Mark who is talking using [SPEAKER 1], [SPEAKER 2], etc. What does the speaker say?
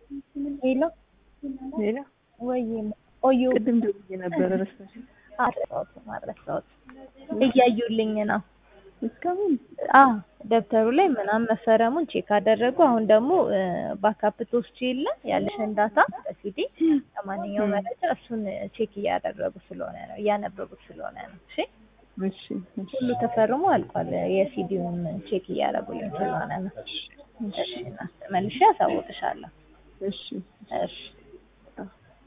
[SPEAKER 1] ሄሎ
[SPEAKER 2] ሌላ
[SPEAKER 1] ወይ ቆዩ
[SPEAKER 2] ቅድም ደውዬ ነበረ ረሳሽ?
[SPEAKER 1] አልረሳሁትም አልረሳሁትም እያዩልኝ ነው
[SPEAKER 2] እስካሁን
[SPEAKER 1] አዎ ደብተሩ ላይ ምናምን መፈረሙን ቼክ አደረጉ አሁን ደግሞ ባካፕ ትወስጂ የለ ያለሽን ዳታ በሲዲ ለማንኛውም መረጃ እሱን ቼክ እያደረጉ ስለሆነ ነው እያነበቡት ስለሆነ ነው እሺ
[SPEAKER 2] እሺ እሺ
[SPEAKER 1] ሁሉ ተፈርሞ አልቋል የሲዲውን ቼክ እያደረጉልኝ ስለሆነ ነው እሺ መልሼ አሳውቅሻለሁ
[SPEAKER 2] እሺ
[SPEAKER 1] እሺ